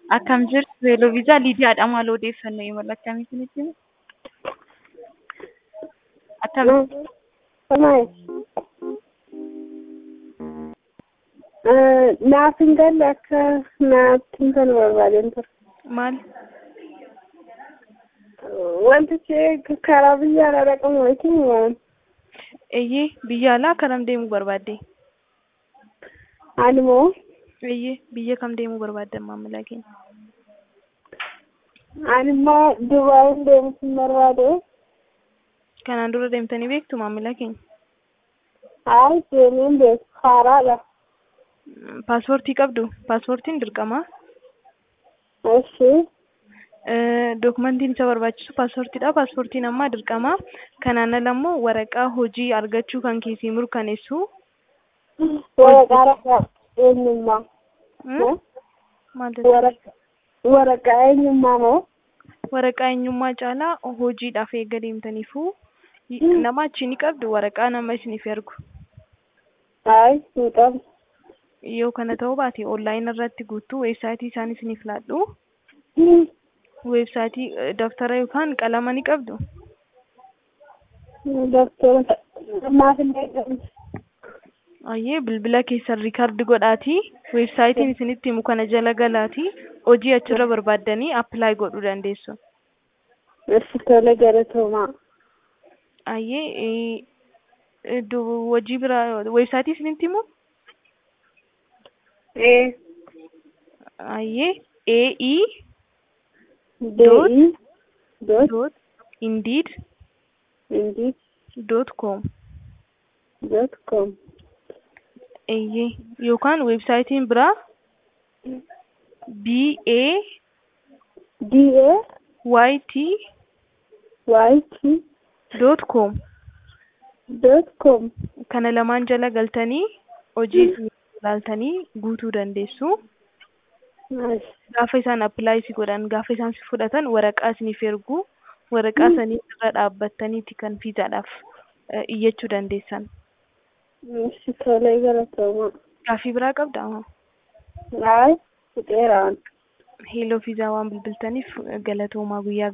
Akkam jirtu Yeloviisaa Liidiyaadha. Maal odeeffannoo imala akkamii isinitti himu? Akkam naaf hin galle akka naatti hin kan barbaadeen ture. maal? Wantichi karaa biyya alaa dhaqamu yookiin waan Eeyyee biyya alaa karam deemuu barbaadde? ani moo Eeyyee biyya kam deemuu barbaaddan maamila keenya? ani immoo Dubaayin deemuun barbaade. Kanaan dura deemtanii beektu maamila keenya? Hayi deemeen beeku haaraadha. Paaspoortii qabdu? Paaspoortiin dirqama. Eshi Dookumentiin isa barbaachisu paaspoortiidha. Paaspoortiin ammaa dirqama. Kanaan ala immoo waraqaa hojii argachuu kan keessii mirkaneessu. waraqaa ragaa eenyummaa. Hmm? Maal jedhama? Waraqaa waraqaa eenyummaa moo waraqaa eenyummaa caalaa hojiidhaaf eega deemtaniifu nama achi ni qabdu waraqaa nama isiniif ergu. hayi hin qabu. Yoo kana ta'uu baate onlaayinii irratti guutuu weebsaayitii isaan isiniif laadhu. Weebsaayitii eh, daftara yookaan qalama ni qabdu. Doktora maaf hin eegamu. Ayyee bilbila keessan riikaardi godhaatii weebsaayitiin isinitti himu kana jala galaatii hojii achirra barbaaddanii appilaayi godhuu dandeessu. Eshi tole galatoomaa. Ayyee eh, eh, du- hojii biraa weebsaayitii isinitti himu Ee. ayyee AE Dee'ii. Dot. dot indeed Indeed. dot com Dot com. eeyyee yookaan weebsaayitiin biraa B A D A Y T Y T dot com dot com. kana lamaan jala galtanii hojii isin ilaaltanii guutuu dandeessu. Nice. Gaafa isaan appilaayi si godhan gaafa isaan si fudhatan waraqaa isiniif ergu waraqaa sanii irra dhaabbattaniiti kan fiizaadhaaf eh, iyyachuu dandeessan. Eshi tole galatoomaa. Gaaffii biraa qabdaa? Hayi fixeeraan. Heeloo fiizaa waan bilbiltaniif galatoomaa guyyaa